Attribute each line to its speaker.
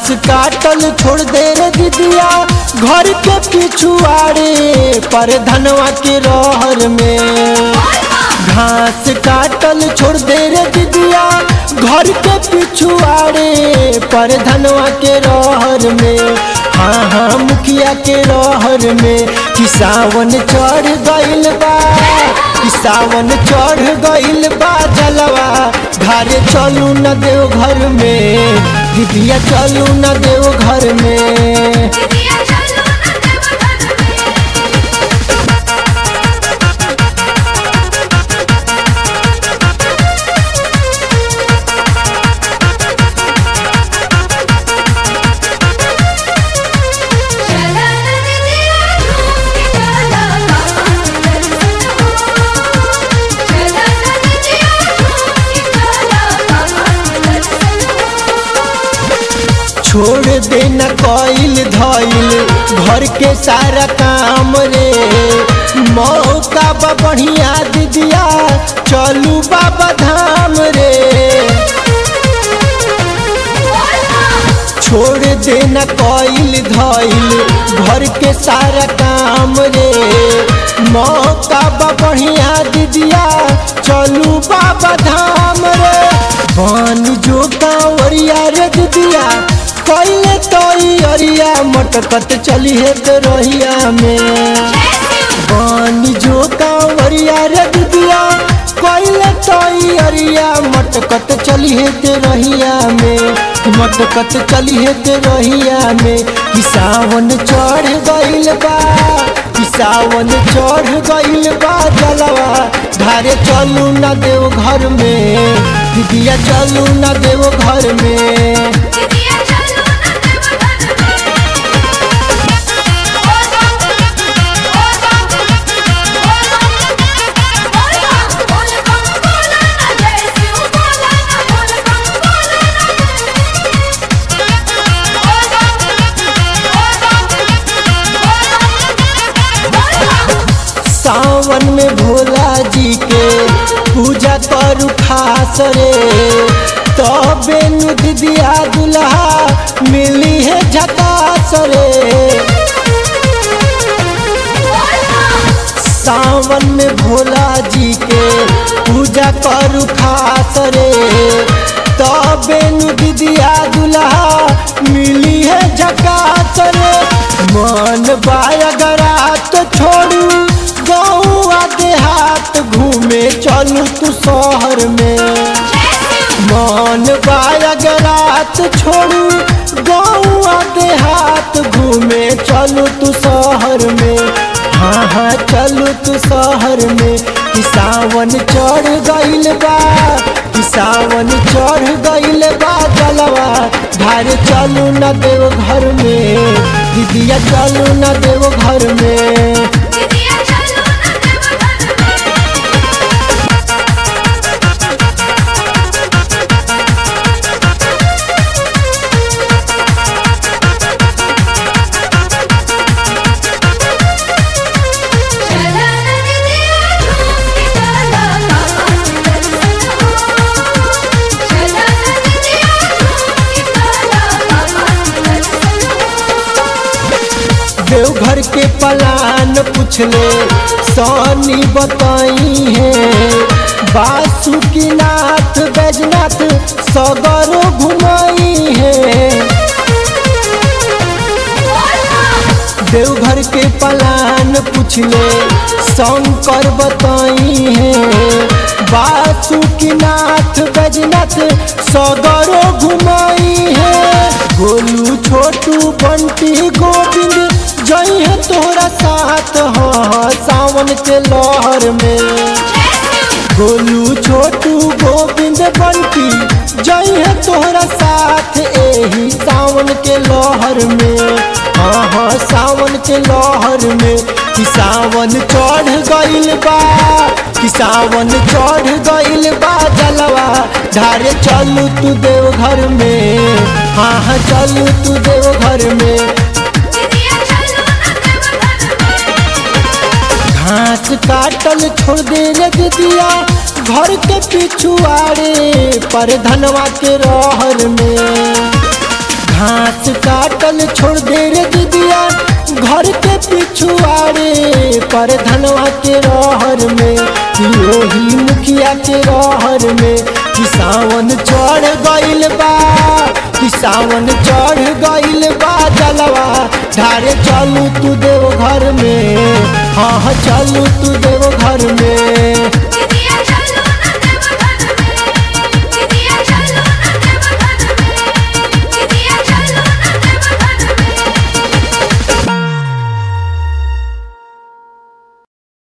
Speaker 1: काटल छोड़ दे रे दीदिया घर के पिछुआड़े पर धनवा के रहर में घास काटल छोड़ दे रे दीदिया घर के पिछुआड़े पर धनवा के रहर में हाँ हाँ मुखिया के रहर में कि सावन चढ़ गइल बा कि सावन चढ़ गइल बा जलवा घरे चलू न देव घर में दीदिया चलू न देव घर में
Speaker 2: दीदिया चलो ना देवघर में चला ना दीदिया झूम के चला बाबा दर्शन हो चला ना दीदिया झूम के चला बाबा दर्शन हो
Speaker 1: छोड़ देना कइल धइल घर के सारा काम रे मौका बा बढ़िया दीदिया चलू बाबा धाम रे छोड़ देना कइल धइल घर के सारा काम रे मौका बा बढ़िया दीदिया चलू बाबा धाम रे बन जो कांवरिया रे दीदिया कइले तो अरिया मटकत चली है तो रहिया में बन जो कांवरिया रे दीदिया कइले तो अरिया मटकत चली है ते रहिया में मटकत चली है ते रहिया में कि सावन चढ़ गइल बा कि सावन चढ़ गइल बा जलवा धारे चलू न देव घर में दीदिया चलू न देव घर में
Speaker 2: दीदिया चलो ना देवघर में ओ बाबा ओ बाबा बोल बोल बम बोला ना जय शिव बोला ना बोल बम बोला ना ओ बाबा
Speaker 1: सावन में भोला जी के पूजा करू खास रे तबे नु दीदिया दुल्हा मिली है झकास रे सावन में भोला जी के पूजा करू खास रे तबे नु दीदिया दुल्हा मिली है झकास रे मन बायगरा तो छोड़ू गौआ देहात घूमे चलू तू शहर में मन बायगरात छोड़ू गौआ देहात घूमे चलू तू शहर में हाँ हाँ चलू तू शहर में कि सावन चढ़ गइल बा कि सावन चढ़ गइल बा जलवा धार चलू न देव घर में दीदिया चलू न देव घर में
Speaker 2: दीदिया चलो ना देवघर में चला ना दीदिया झूम के चला बाबा दर्शन हो चला ना दीदिया झूम के चला बाबा दर्शन हो
Speaker 1: देवघर के पलान पूछले सोनी बताई है बासुकीनाथ बैजनाथ सगरो घुमाई है देवघर के पलान पूछले शंकर बताई है बासुकीनाथ बैजनाथ सगरो घुमाई है गोलू छोटू बंटी गोविंद जई है तोहरा साथ हाँ सावन के लहर में गोलू छोटू गोविंद बंटी जई है तोहरा साथ एही सावन के लहर में हाँ हाँ सावन के लहर में कि सावन चढ़ गइल बा कि सावन चढ़ गइल बा जलवा धारे चलू तू देव घर में हाँ हाँ चलू तू देव घर में
Speaker 2: दीदिया चलो ना देवघर में
Speaker 1: घास काटल छोड़ दे रे दीदिया घर के पिछुआड़े पर धनवा के रहर में घास काटल छोड़ दे रे दीदिया घर के पिछुआरे पर धनवा के रहर में कि ओही मुखिया के रहर में कि सावन चढ़ गइल बा कि सावन चढ़ गइल बा जलवा ढारे चलू तू देव घर में हाँ हाँ चलू तू देव घर में